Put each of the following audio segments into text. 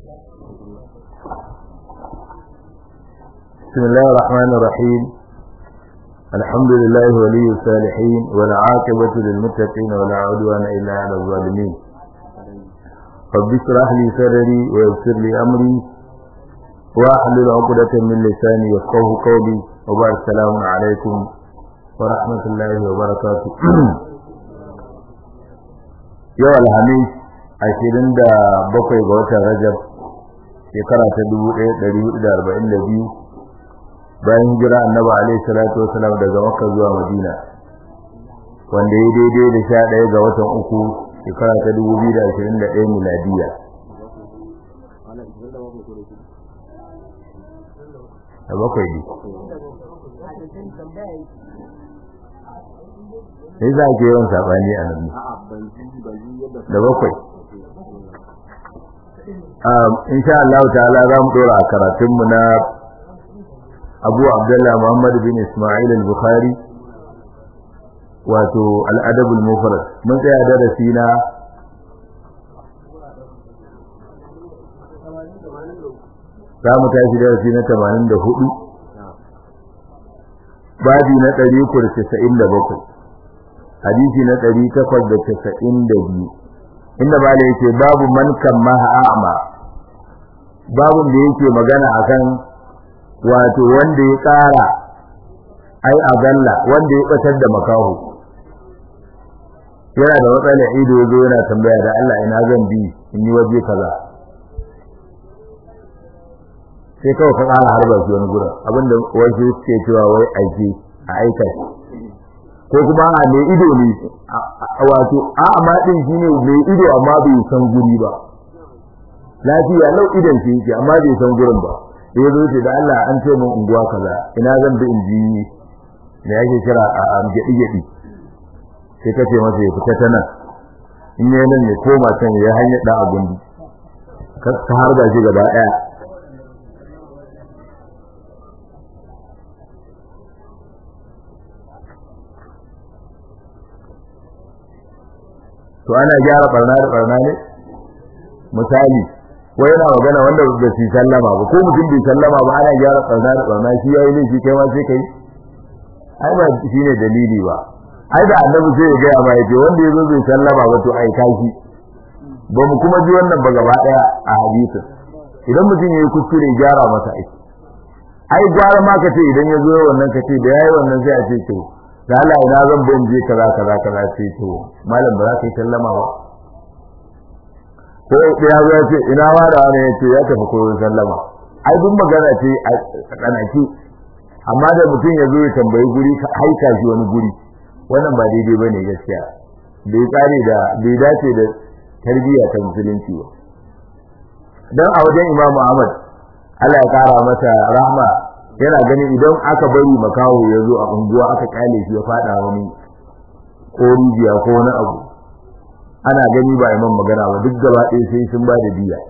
بسم الله الرحمن الرحيم الحمد لله ولي الصالحين والعاقبة للمتقين ولا عدوان إلا على الظالمين رب اشرح لي صدري ويسر لي أمري واحلل عقدة من لساني يفقه قولي وبعد السلام عليكم ورحمة الله وبركاته yau alhamis ashirin da bakwai ga watan rajab shekara ta dubu ɗaya ɗari hudu da arba'in da biyu bayan hijira annaba alaihi salatu wasalam daga makka zuwa madina wanda ya daidai da sha ɗaya ga watan uku shekara ta dubu biyu da ashirin da ɗaya miladiya da bakwai ne sai za ke yawan saɓani a nan da bakwai insha Allah ta'ala za mu ɗora a karatunmu na abu abdullah muhammad bin ismail al-bukhari wato al-adab al-mufrad mun tsaya darasi na za mu tashi darasi na 84 babi na 397 hadisi na 892 inda bala yake babu man kammaha a'ma babun da yake magana akan wato wanda ya ƙara ai a galla wanda ya ɓatar da makaho yana da matsala ido ya zo yana tambaya da Allah ina zan bi in yi waje kaza sai kawai ka ƙara harba shi wani gurin abinda wasu suke cewa wai aiki a aika ko kuma a mai ido ne wato a amma din shine mai ido amma bai san guri ba lafiya lau idan shi yake amma bai san gurin ba sai ya zo ce da Allah an ce min unguwa kaza ina zan bi in ji me yake kira a gedi gedi sai ka ce masa ya fita ta nan in yayi nan ne koma can ya hanya da abun ka ka harba shi gaba daya to ana gyara barna da barna ne misali wai yana magana wanda ba su sallama ba ko mutum bai sallama ba ana gyara tsarna da tsarna shi yayi ne shi kai ma sai kai ai ba shine dalili ba ai da annabi sai ya ga ma yace wanda yazo bai sallama ba to ai kashi ba mu kuma ji wannan ba gaba daya a hadisin idan mutum yayi kuskure gyara masa aiki ai gyara ma kace idan ya zo wannan kace da yayi wannan sai a ce to da Allah ina zan bin je kaza kaza kaza ce to malam ba za ka yi sallama ba ko ya zo ya ce ina ma da wani ya ce ya tafi koyon sallama ai duk magana ce a tsanaki amma da mutum ya zo ya tambayi guri ka haika shi wani guri wannan ba daidai ba ne gaskiya bai tsari da bai dace da tarbiyya ta musulunci ba dan a wajen Imam Ahmad Allah ya kara masa rahma yana ganin idan aka bari makaho ya zo a unguwa aka kyale shi ya fada wani ko rijiya ko wani abu ana gani ba imam magana ba duk gaba ɗaya sai sun ba da diya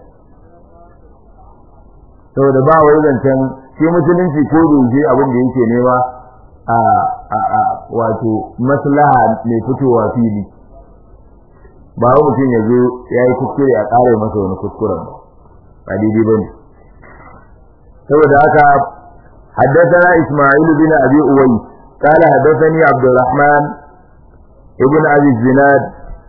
saboda ba wai zancen shi musulunci ko doje abin da yake nema a a a wato maslaha mai fitowa fili ba wai mutum ya zo ya yi kuskure a ƙara masa wani kuskuren ba ba daidai ba ne saboda haka حدثنا إسماعيل بن أبي أويس قال حدثني عبد الرحمن ابن أبي الزناد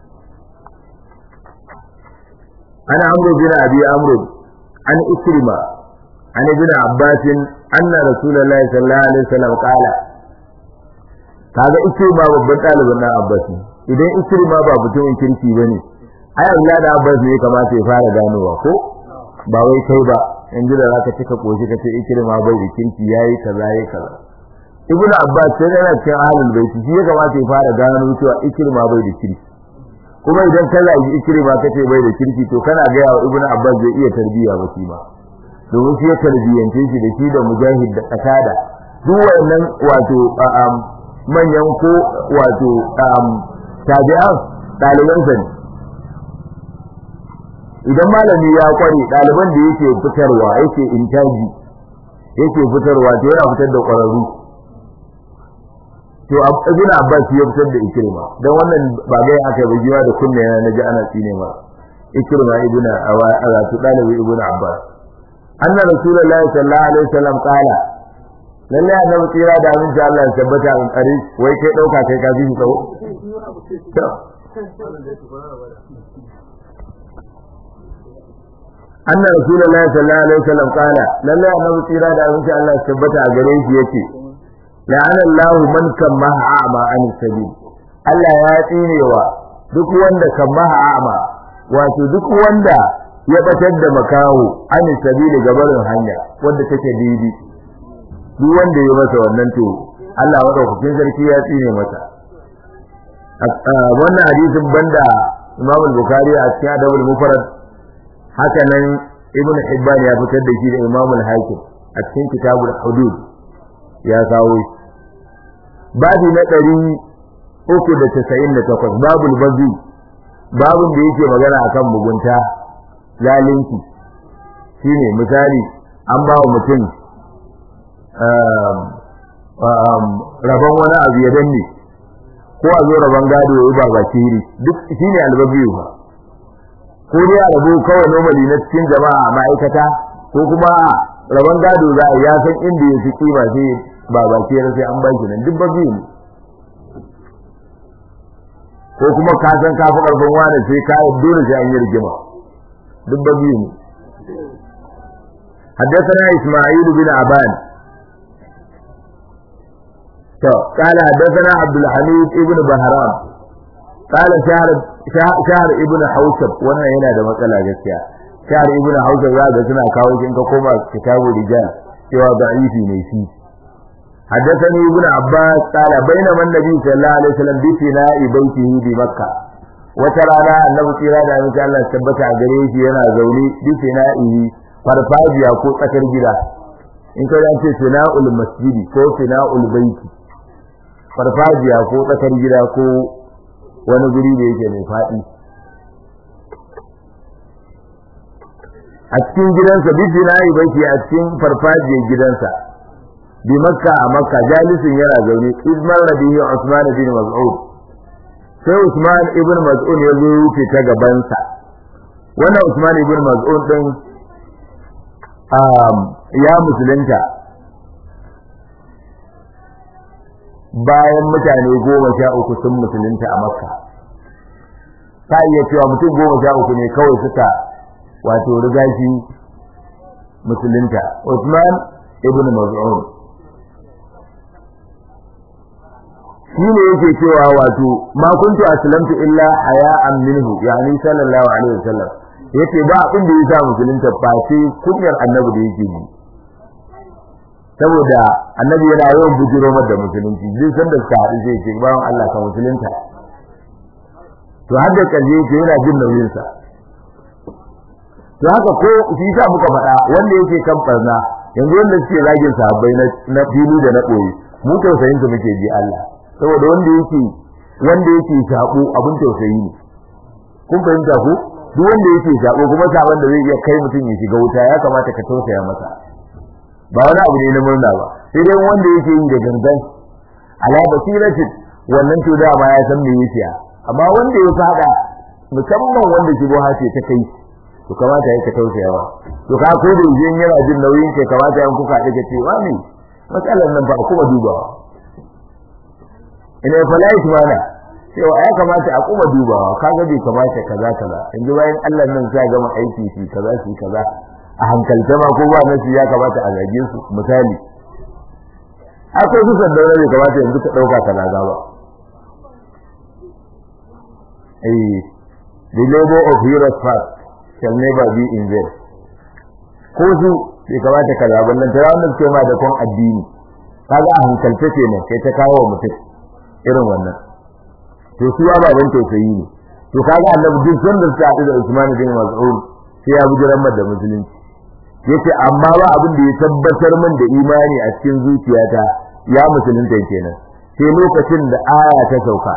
عن عمرو بن ابي عمرو عن إكرمة عن ابن عباس أن رسول الله صلى الله عليه وسلم قال kaga Ikrima babban ɗalibin na Abbas ne idan Ikrima ba mutumin kirki bane ai Allah da Abbas ne kamata ya fara ganowa ko ba wai kai ba in ji da zaka cika koshi ka ce Ikrima bai da kirki yayi kaza yayi kaza Ibn Abbas sai yana cikin ahlul bait shi ya kamata ya fara gano cewa Ikrima bai da kirki kuma idan ka zagi ikrima kace bai da kirki to kana ga yawa ibnu abbas zai iya tarbiya ba shi ma domin shi ya tarbiyance shi da shi da mujahid da qatada duk wayannan wato manyan ko wato tabi'an daliban sa ne idan malami ya kware daliban da yake fitarwa yake intaji yake fitarwa to yana fitar da kwararru to ibn abbas ya fitar da ikrima dan wannan ba ga aka yi jiwa da kunne na naji ana tsine ma ikrima ibn awatu dalibi ibn abbas anna rasulullahi sallallahu alaihi wasallam qala lalle annabi tsira da amin sha Allah ya tabbata in kare wai kai dauka kai ka bishi tsawo anna rasulullahi sallallahu alaihi wasallam qala lalle annabi tsira da amin sha Allah ya tabbata a gare shi yace la'ana Allahu man kamaha a'ma an sabil Allah ya tsinewa duk wanda kamaha a'ma wato duk wanda ya batar da makaho an sabili gabarin hanya wanda take daidai duk wanda ya masa wannan to Allah madaukakin sarki ya tsine masa wannan hadisin banda Imam Bukhari a cikin Adabul Mufrad haka nan Ibn Hibban ya fitar da shi da Imam Al-Hakim a cikin Kitabul Hudud ya kawo shi babi na ɗari uku da casa'in da takwas babul bazi babun da yake magana akan mugunta zalunci shine misali an ba wa mutum rabon wani abu ya danne ko a zo rabon gado ya yi ba ba shiri duk shine albabiyu ba ko dai a rabo kawai normally na cikin jama'a a ma'aikata ko kuma rabon gado za a ya san inda ya fi kima sai ba ba sai an ba shi nan duk babiyu ne ko kuma ka san ka fi karfin wani sai ka dole sai an yi rigima duk ba biyu ne حدثنا إسماعيل بن عبان قال حدثنا عبد الحميد ابن بهرام قال شهر شهر ابن حوشب وانا هنا ده مسألة gaskiya شهر ابن حوشب ya ga suna kawo shi in ka koma kitabu rijal cewa da'ifi ne shi حدثني ابن عباس قال بينما النبي صلى الله عليه وسلم بفناء بيته بمكة وترانا النبي صلى الله عليه وسلم الله ثبت a gare shi yana zaune bifina'ihi farfajiya ko tsakar gida in ka dan ce fina'ul masjidi ko fina'ul baiti farfajiya ko tsakar gida ko wani guri da yake mai faɗi a cikin gidansa bifina'i baiti a cikin farfajiyar gidansa bi makka a makka jalisin yana zaune izmar rabihi usman bin mas'ud sai usman ibn mas'ud ya zo wuce ta gabansa wannan usman ibn mas'ud din ya musulunta bayan mutane goma sha uku sun musulunta a makka ta iya cewa mutum goma sha uku ne kawai suka wato riga shi musulunta usman ibn mas'ud shi ne yake cewa wato ma kuntu aslamtu illa haya'an minhu yani sallallahu alaihi wasallam yace ba abin da yasa musulunta ba sai kunyar annabi da yake ji saboda annabi yana yawan bujiro da musulunci duk sanda suka haɗu sai ce bawan Allah ka musulunta to har da kaje yake yana jin nauyin sa to haka ko shi sa muka faɗa wanda yake kan barna yanzu wanda suke zagin sahabbai na fili da na ɓoye mu tausayin su muke ji Allah saboda wanda yake wanda yake sabo abin tausayi ne kun fahimta ko duk wanda yake sabo kuma sabon da zai iya kai mutum ya shiga wuta ya kamata ka tausaya masa ba wani abu ne na murna ba sai dai wanda yake yi da gangan ala basiratin wannan to dama ya san me yake amma wanda ya fada musamman wanda shi boha ce ta kai to kamata ya ka tausaya ba to ka ko da yin yana jin nauyin ke kamata yan kuka daga cewa ne matsalar nan ba kuma dubawa ina falai mana cewa ya kamata a kuma dubawa kaga bai kamata kaza kaza yanzu bayan Allah nan sai gama aiki shi kaza shi kaza a hankalta ma ko ba nasi ya kamata a zage su misali akwai su sandaura bai kamata yanzu ka dauka kaza ba eh the labor of heroes fast shall never be in vain ko su bai kamata kaza ba nan tara wannan ce ma da kon addini kaga a hankalta kenan kai ta kawo mutum irin wannan to su ababen tausayi ne to kaga annabi duk sanda suka haɗu da Usman bin Mas'ud sai ya bujiran da musulunci yace amma ba abin da ya tabbatar min da imani a cikin zuciyata ya musulunta kenan sai lokacin da aya ta sauka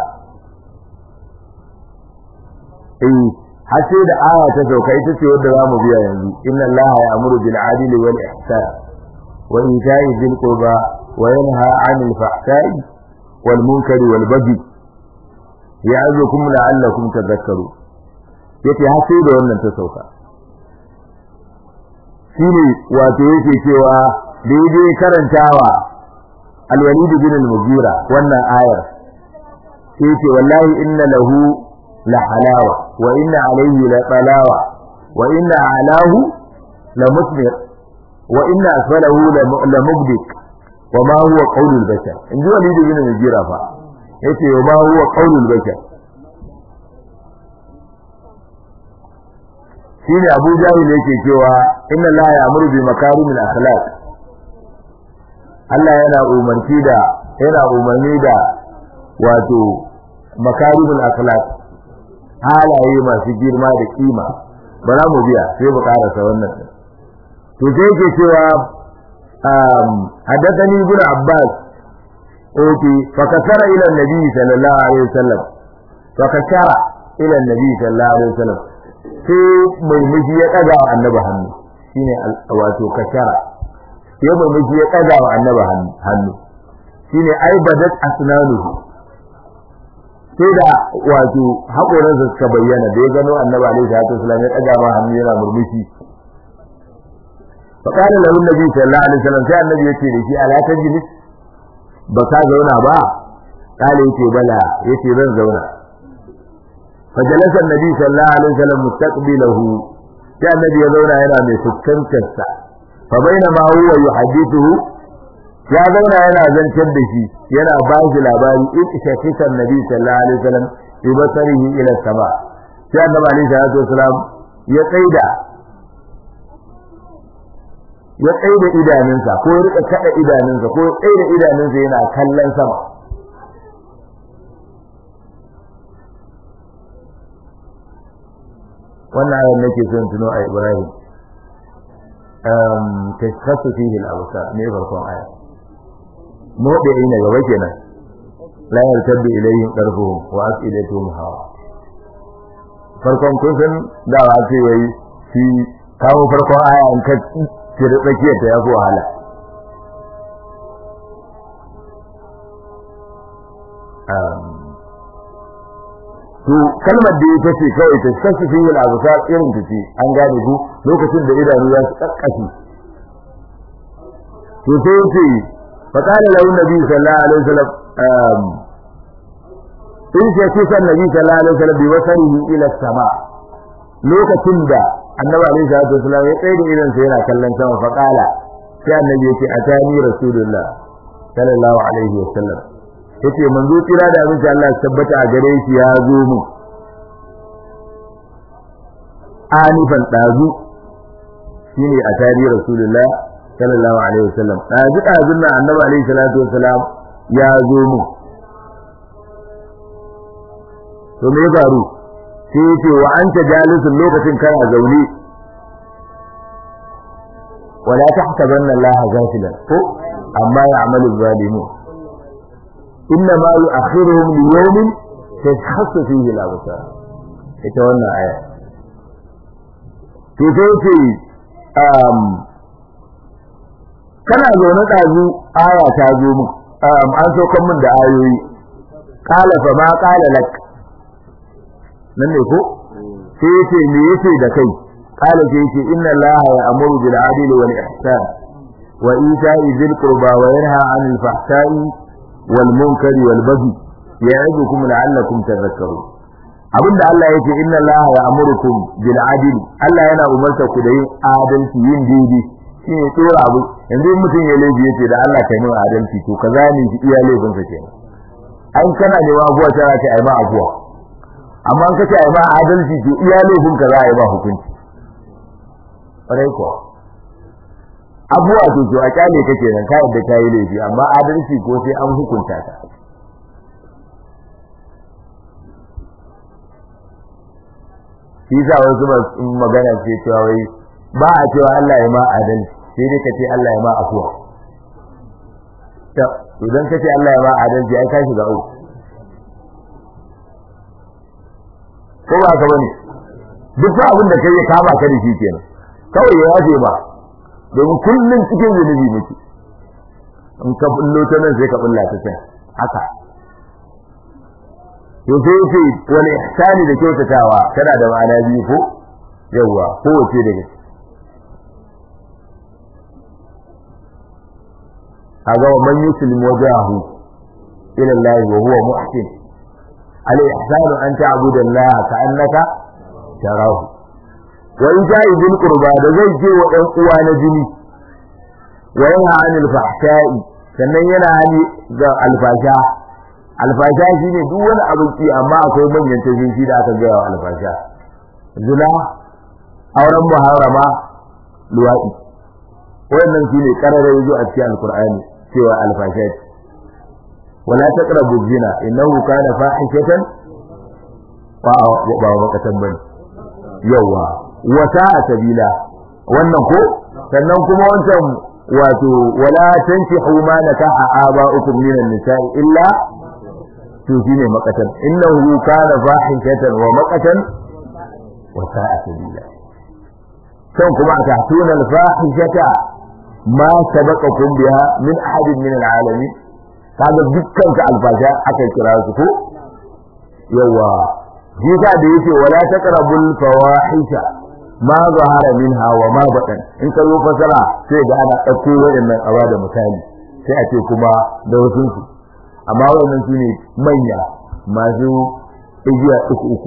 eh har sai da aya ta sauka ita ce wadda zamu biya yanzu inna allaha ya'muru bil adli wal ihsan wa ita'i dhil qurba wa yanha 'anil fahsha'i wal munkari wal baghi ya'zukum la'allakum tadhakkarun yace har sai da wannan ta sauka shine wato yake cewa daidai karantawa al-walid bin al-mughira wannan ayar sai yace wallahi inna lahu la halawa wa inna alayhi la talawa wa inna alahu la musmir wa inna asfalahu la mubdik wa ma huwa qawlul bashar inji walid bin al-mughira fa yace wa ma huwa qawlul bashar shine Abu Jahil yake cewa inna la ya'muru bi makarimil akhlaq Allah yana umarci da yana umarni da wato makarimul akhlaq halaye masu girma da kima ba za mu biya sai mu karasa wannan to sai yake cewa um hadathani ibn Abbas oke fa kasara ila nabi sallallahu alaihi wasallam fa kasara ila nabi sallallahu alaihi wasallam sai mai miji ya daga wa annabi hannu shine wato kashara sai mai miji ya daga wa annabi hannu shine ai badat asnanuhu sai da wato hakoran sa suka bayyana da ya gano annabi alaihi salatu wasallam ya daga ma hannu yana murmushi fa kana lahu nabi sallallahu alaihi wasallam sai annabi yace da shi ala tajlis ba ka zauna ba kale yace bala yace zan zauna فجلس النبي صلى الله عليه وسلم مستقبله يا النبي يزونا هنا من فسكنتر سا فبينما هو يحدثه يا زونا هنا زنتر دشي ينا باش لاباري إذ شخص النبي صلى الله عليه وسلم ببصره إلى السماء يا النبي عليه الصلاة والسلام يقيد ya tsaye da idanunsa ko ya rika kada idanunsa ko ya tsaye da idanunsa yana kallon sama wannan ayar nake son tuno a Ibrahim um tashkhasu fihi al-absar ne farkon aya mu da ina gaba kenan la yartabi ilayhim qarfuhum wa afidatuhum hawa farkon kun san da wa ce yayi shi kawo farkon aya an ka tire tsakiyar ta yafi wahala um to kalmar da ita ce kawai ta kasu fi yin abu sa irin ta ce an gane ku lokacin da idanu ya su kakkashi to sai yace fa qala lahu nabi sallallahu alaihi wasallam in ce ce san nabi sallallahu alaihi wasallam bi wasarihi ila sama lokacin da annabi alaihi salatu wasallam ya tsaye da idan sa yana kallon sama fa qala sai annabi yace atani rasulullah sallallahu alaihi wasallam yace manzo kira da abin Allah ya tabbata a gare shi ya zo mu anifan dazu shine a tarihi rasulullah sallallahu alaihi wasallam dazu dazun nan annabi alaihi salatu wasalam ya zo mu to me faru sai yace wa anta jalisun lokacin kana zaune wala tahsabanna allaha ghafilan ko amma ya'malu zalimun إنما يؤخرهم ليوم تشخص فيه الأبصار ita wannan aya to sai ce um kana zaune ɗazu aya ta zo mu an so kan mun da ayoyi qala fa ma qala lak nan ne ko sai ce me yace da kai qala sai ce inna allaha ya'muru bil adli wal ihsan wa ita'i dhil qurba wa yanha 'anil fahsha'i والمنكر والبغي يعظكم لعلكم تذكرون abinda Allah yake inna Allah ya'murukum bil adl Allah yana umarta ku da yin adalci yin daidai shine tsora abu yanzu mutum ya laifi yace da Allah kai mai adalci to kaza ne shi iya laifin sa kenan an kana ne wa abuwa tana ce ai ma abuwa amma an kace ai ma adalci to iya laifin ka za a yi ba hukunci ƙwarai ko abuwa to to a kyale kake nan ka yadda kai laifi amma adalci ko sai an hukunta ka shi sa wasu ba magana ce cewa wai ba a cewa Allah ya ma adalci sai dai kace Allah ya ma afuwa to idan kace Allah ya ma adalci ai ka shiga uku ko ba ka bane duk abin da kai ya kama ka da shi kenan kawai ya yafe ba domin kullum cikin zunubi muke in ka bullo ta nan sai ka bulla ta can haka to sai yace wal ihsani da kyautatawa tana da ma'ana biyu ko yawa ko wace daga kaga wa man yuslim wajahu ila Allah wa huwa muhsin al ihsan an ta'budu Allah ka'annaka tarahu wa ita'i bil qurba da zai je wa ɗan uwa na jini wa yanha 'anil fahsha'i sannan yana hani ga alfasha alfasha shine duk wani abin ki amma akwai manyan tafiyi da aka gaya wa alfasha zina auren muharrama luwadi wannan shine karare yazo a cikin alqur'ani cewa alfasha wala taqrabu zina innahu kana fahishatan wa ba makatan bane yawa wa sa'a sabila wannan ko sannan kuma wancan wato wala tankihu ma nakaha aba'ukum minan nisa'i illa to shine makatan innahu kana fahishatan wa makatan wa sa'a sabila kan kuma ta tuna al-fahishata ma sabaqakum biha min ahadin min al-alamin kaga dukkan ka alfasha aka kira su ko yawa jika da yake wala taqrabul fawahisha ma zahara minha wa ma batan in ka zo fasara sai ga ana dauko wayannan awa da misali sai a ce kuma da wasu su amma wannan su ne manya masu igiya uku uku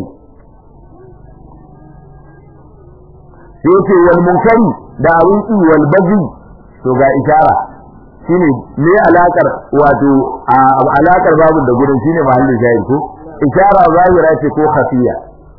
sai ce wal munkari da abin ki wal bazi to ga ishara shine me alakar wato alakar babu da gurin shine mahallin shahid ko ishara zahira ce ko khafiya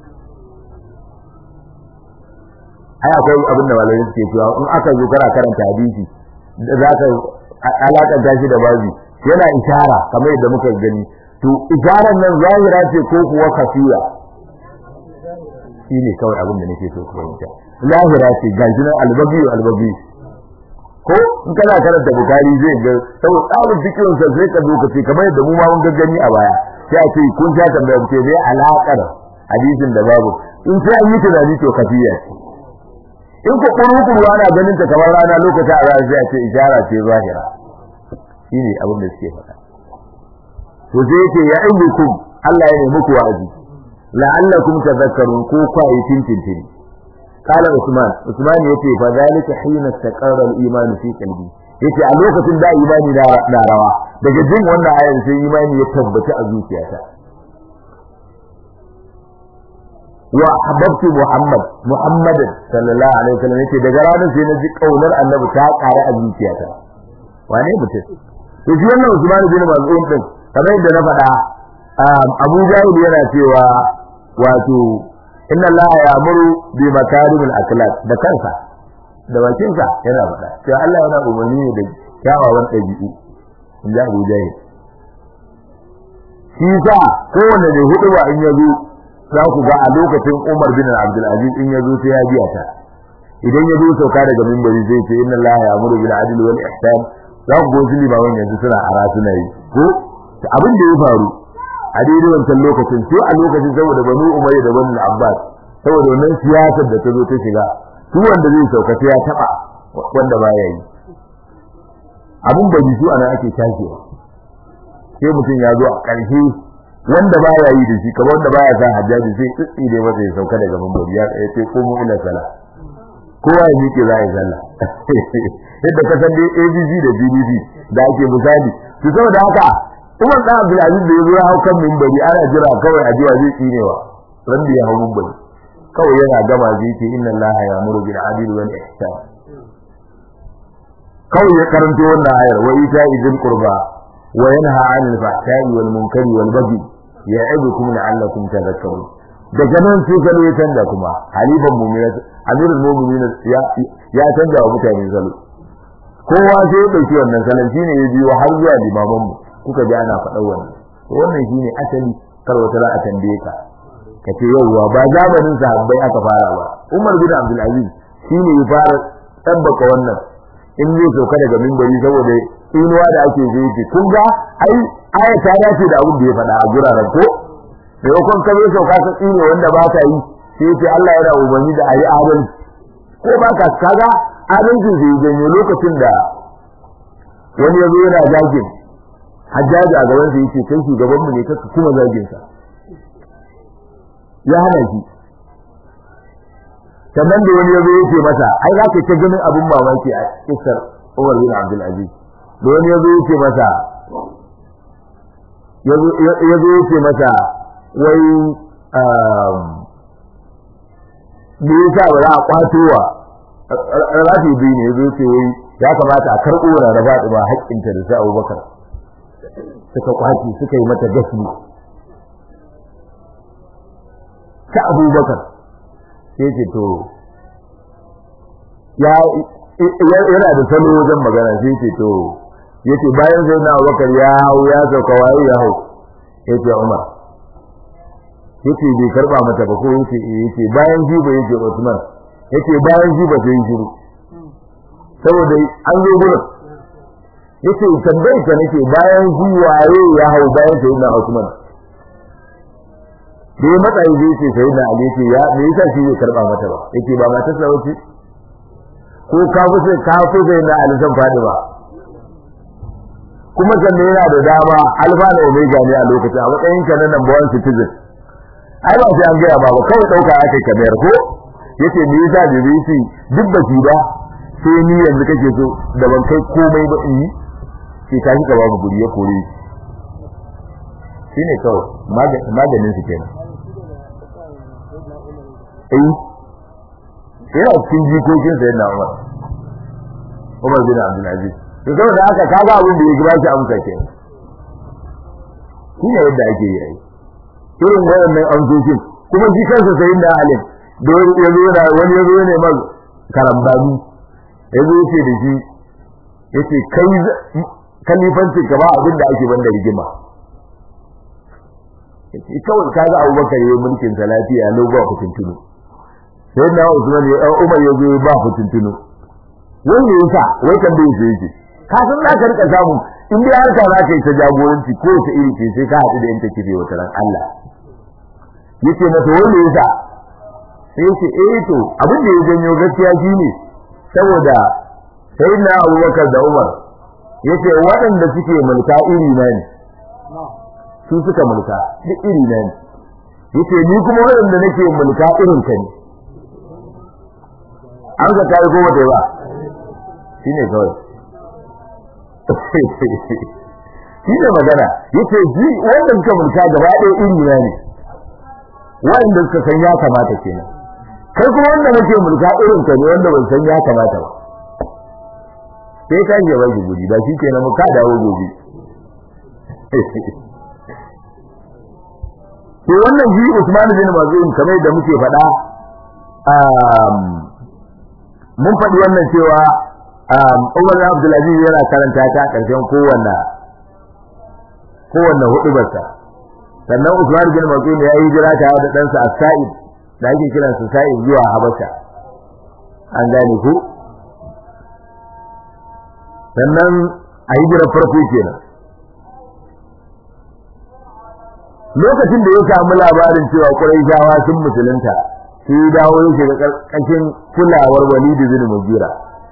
ai akwai abin da malamai suke cewa in aka zo kana karanta hadisi za ka alakar ta shi da babu yana ishara kamar yadda muka gani to isharar nan zahira ce ko kuwa khafiya shine kawai abin da nake so ku fahimta zahira ce gashi nan albabi albabi ko in kana karanta bukari zai ga saboda tsarin cikin sa sai ka zo ce kamar yadda mu ma mun gaggani a baya sai a ce kun sha tambaya ce zai alakar hadisin da babu in sai an yi tunani to kafiya in ko kurukuru ana ganin ta kamar rana lokacin a zai sai a ce ishara ce zahira shine abin da suke faɗa to sai yake ya aibukum Allah ya nemi ku wa'azi la'allakum tadhakkarun ko kwaye tintintini قال عثمان عثمان yace fa zalika hina taqarra al-iman fi qalbi yace a lokacin da imani na rawa daga jin wannan ayar sai imani ya tabbata a zuciyata wa ahbabtu muhammad muhammad sallallahu alaihi wasallam yace daga ranar sai na ji kaunar annabi ta kare a zuciyata wane mutum to shi wannan Usman bin Mas'ud din kamar yadda na faɗa Abu Jahil yana cewa wato inna Allah ya'muru bi makarimil akhlaq da kansa da bakinsa yana faɗa cewa Allah yana umarni da kyawawan ɗabi'u in ji Abu Jahil shi sa kowanne da hudu ba in yazo za ku ga a lokacin Umar bin Abdul Aziz in yazo sai ya biya ta idan ya zo sauka daga minbari zai ce inna Allah ya'muru bil adli wal ihsan za ku goji limaman yanzu suna ara suna yi ko abin da ya faru a daidai wancan lokacin sai a lokacin saboda banu umayya da banu abbas saboda wannan siyasar da ta zo ta shiga su wanda zai sauka sai ya taba wanda baya yi abin da su ana ake tashiwa sai mutum ya zo a ƙarshe wanda baya yi da shi kamar wanda baya sa hajjaji sai tsitsi da masa ya sauka daga mambari ya ce ko mu ila sala kowa ya miƙe za a yi sallah yadda ka san dai ABG da BBB da ake misali to saboda haka Umar da Abdul Aziz da yazo ya hau kan minbari ana jira kawai a jiwa zai tsinewa ran da ya hau minbari kawai yana gama zai ce inna Allah ya'muru bil adli wal ihsan kawai ya karanto wannan ayar wa ita idil qurba wa yanha 'anil fahsha'i wal munkari wal baghi ya'idukum la'allakum tadhakkarun daga nan sai gano ya canza kuma halifan mu'minat amirul mu'minin ya ya canza wa mutane salo kowa sai ya dauki wannan salon shine ya biyo har zuwa limaman mu kuka ji ana faɗa wannan to wannan shine asali kar wata za a tambaye ka kace yauwa ba zamanin sahabbai aka fara ba Umar bin Abdul Aziz shine ya fara tabbaka wannan in zai sauka daga mimbari saboda inuwa da ake zai ce kun ga ai aya ta dace da abin da ya faɗa a guraren ko maimakon ka zo sauka ka tsine wanda ba ta yi sai ce Allah yana umarni da ayi adalci ko ba ka kaga adalci zai janyo lokacin da wani ya zo yana zagin hajjaji a gaban sa yace kai shugaban mu ne kaka kuma zagin sa ya hana shi sannan da wani yazo yace masa ai za ka ta ganin abin mamaki a kisar Umar bin Abdul Aziz da wani yazo yace masa yazo yazo yace masa wai me yasa ba za a kwato wa rafi biyu ne yazo yace wai ya kamata a karɓo rarraba da ba haƙƙinta da sai Abubakar suka kwaci suka yi mata gashi ta Abubakar sai ce to ya yana da salo wajen magana sai ce to yace bayan sai na Abubakar ya hau ya sauka waye ya hau yace Umar yace bai karba mata ba ko yace yace bayan ji ba yace Usman yace bayan ji ba sai shiru saboda an zo gurin yace tambayar ka nake bayan ji waye ya hau bayan sai na Usman da ya matsayi zai ce sai na Ali ce ya me yasa shi zai karba mata ba yace ba mata sa wuce ko ka fi sai ka fi sai na Ali san fadi ba kuma sanne yana da dama alfa da omega ne a lokacin a matsayin ka na number one citizen ai ba sai an gaya ba ba kawai dauka aka kamar ko yace me yasa BBC duk ba shi ba sai ni yanzu kake so da ban kai komai ba in yi sai ka shiga babu guri ya kore shine kawai maganin su kenan eh yana cikin jikokin sa yana Umar Umar bin Abdul Aziz to saboda haka kaga abin da ya gaba shi amsa ke shine yadda ake yi irin wayannan amsoshin kuma shi kansa sai da alim da ya zo da wani ya zo ne mal karambani ya zo ce da shi yace kai kalifanci ka ba abin da ake banda rigima yace kawai kaga Abubakar yayin mulkin sa lafiya lo ba kutuntunu sai na Usman ya Umar ya zo ba kutuntunu wanda yasa wai kan bai sai yake ka san za ka rika samu in dai harka za ka yi ta jagoranci ko ta iri ce sai ka haɗu da yanta kife wata ran Allah yace mata wanda yasa sai yace eh to abin da ya janyo gaskiya shine saboda sayyidina Abubakar da Umar yace waɗanda suke mulka iri na ne su suka mulka duk iri na ne yace ni kuma waɗanda nake mulka irin ka ne an ga kai ko bata ba shine kawai shine magana yace ji wanda suka mulka gaba ɗaya iri na ne wanda suka san ya kamata kenan kai kuma wanda nake mulka irin ka ne wanda ban san ya kamata ba sai ka yi ba guri ba shi kenan mu ka dawo gobe to wannan ji Usman bin Mazun kamar da muke faɗa mun faɗi wannan cewa Umar Abdul Aziz yana karanta ta ƙarshen kowanne kowanne hudubarsa sannan Usman bin Mazun ya yi jira ta da ɗansa As-Sa'id da ake kiransa Sa'id zuwa Habasha an gane ku sannan a yi jiran farko kenan lokacin da ya samu labarin cewa Qurayshawa sun musulunta sai dawo yake da karkashin kulawar Walid bin Mughira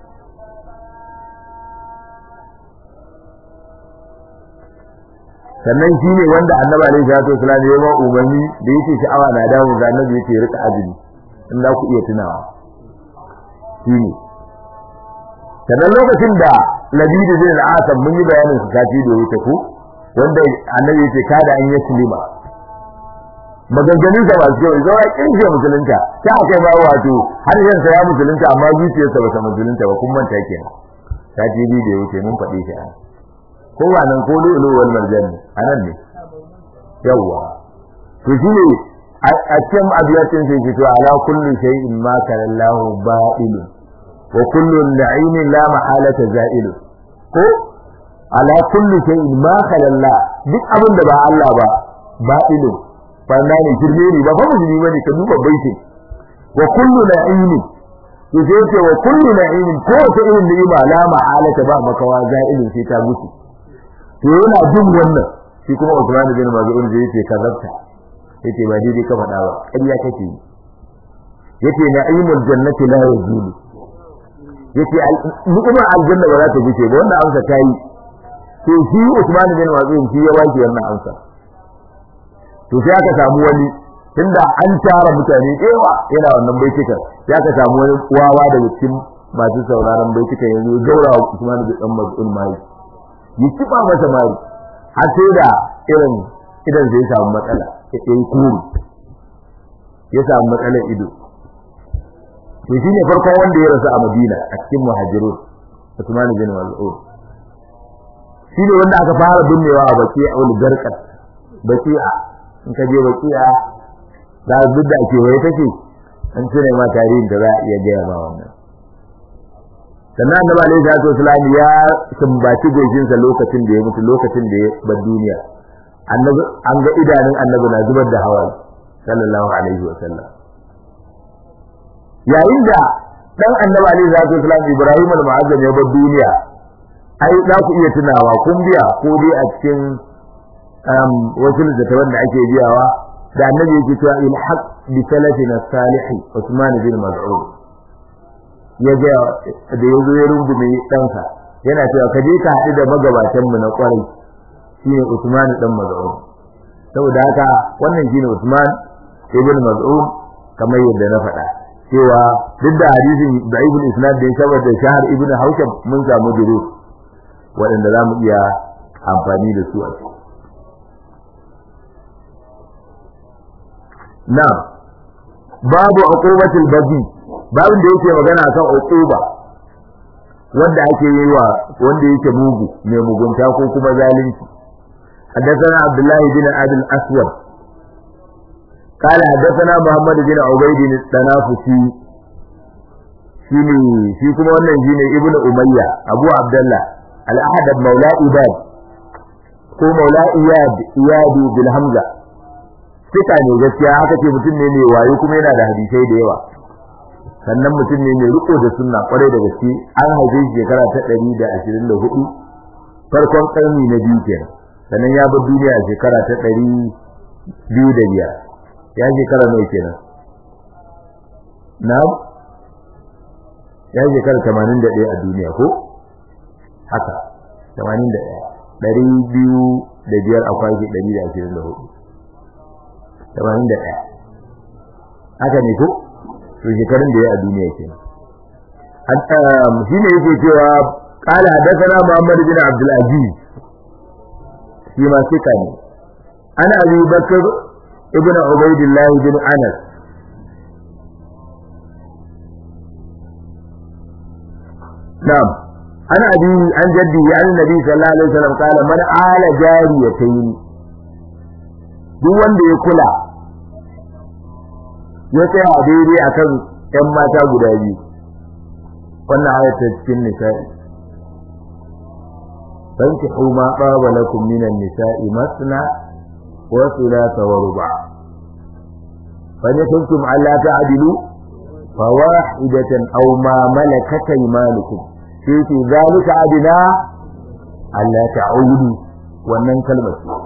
sannan shi ne wanda Annabi alaihi salatu wasallam ya ba umarni da yake sha'awa na dawo ga Annabi yake rika azumi in za ku iya tunawa shi ne sannan lokacin da Labid bin al-Asam mun yi bayanin su kafi da wuce ku wanda Annabi yake kada an yi sulima maganganun sa ba su kyau zama kinje musulunta ta akai ba wato har yan sa ya musulunta amma zuciyarsa ba ta musulunta ba kun manta kenan ta ji bi da yake mun faɗe shi an ko wannan ko lulu wal marjan anan ne yawa to shi ne a cikin abiyatin sai ce to ala kulli shay'in ma kana Allahu ba'il wa kullu na'imin la mahalata za'il ko ala kulli shay'in ma kana Allah duk abin da ba Allah ba ba'ilun banda ne shirme ne ba fa musulmi bane ka duba baiti wa kullu na'imin to sai ce wa kullu na'imin ko ta irin ni'ima la ma'alata ba makawa za'ilin sai ta mutu to yana jin wannan shi kuma Usman bin Maz'un zai ce kazabta yace ba daidai ka faɗa ba ƙarya kake yi yace na'imul jannati la yazulu yace ni'imar aljanna ba za ta fice ba wannan amsa ta yi to shi Usman bin Maz'un shi ya waki wannan amsa to sai aka samu wani tunda an tara mutane yawa yana wannan baitukan ya ka samu wani wawa daga cikin masu sauraron baitukan yanzu gaura Usman bin Dan Mas'ud mai yi kiba masa mai har sai da irin idan zai samu matsala ya yi kuru ya samu matsalar ido to shine farkon wanda ya rasu a Madina a cikin muhajirun Usman bin Mas'ud shine wanda aka fara binnewa a baki a wani garkat baki'a in ka je baki'a da duk da ake waye take an cire ma tarihin da za a iya gaya ma wannan sannan annabi alaihi salatu wasallam ya sumbaci gojinsa lokacin da ya mutu lokacin da ya bar duniya annabi an ga idanun annabi na zubar da hawaye sallallahu alaihi wasallam yayin da dan annabi alaihi salatu wasallam Ibrahim al-Mu'azzam ya bar duniya ai za ku iya tunawa kun biya ko dai a cikin wasu littattafan da ake biyawa da annabi yake cewa il haq bi salafina salih Usman bin Mas'ud ya ga da yazo ya rungume ɗansa yana cewa ka je ka haɗu da magabatan mu na kwarai shine Usman dan Mas'ud saboda haka wannan shine Usman ibn Mas'ud kamar yadda na faɗa cewa duk da hadisin da'ibul isnad da saboda shahar ibn Hawsham mun samu duru waɗanda za mu iya amfani da su a ciki Na'am. Babu uqubatul bagi. Babin da yake magana kan uquba wanda ake yi wa wanda yake mugu mai mugunta ko kuma zalunci. حدثنا عبد الله بن ابي الاسود قال حدثنا محمد بن عبيد التنافسي shine shi kuma wannan shine ibnu umayya abu abdullah al-ahad maula ibad ko maula iyad iyad bil hamza fika ne gaskiya haka ce mutum ne mai wayo kuma yana da hadisai da yawa sannan mutum ne mai riko da sunna kwarai da gaske an haife shi shekara ta 124 farkon karni na biyu kenan sannan ya bar duniya a shekara ta 205 ya shekara nawa kenan na'am ya shekara 81 a duniya ko haka 81 ɗari biyu da biyar a kwaki ɗari da ashirin da hudu tamanin da ɗaya haka ne ko to shekarun da ya a duniya ke shi ne yake cewa قال حدثنا محمد بن عبد العزيز فيما ثقة أنا أبي بكر ابن عبيد الله بن أنس نعم أنا أبي عن جدي عن النبي صلى الله عليه وسلم قال من آل جاريتين duk wanda ya kula ya tsaya daidai akan ƴan mata guda biyu wannan ayatar cikin nisa'i fankihu ma qaba lakum minan nisa'i masna wa thulatha wa ruba' fa in kuntum alla ta'dilu fawahidatan aw ma malakat aymanukum sai ce zalika adina alla ta'udu wannan kalmar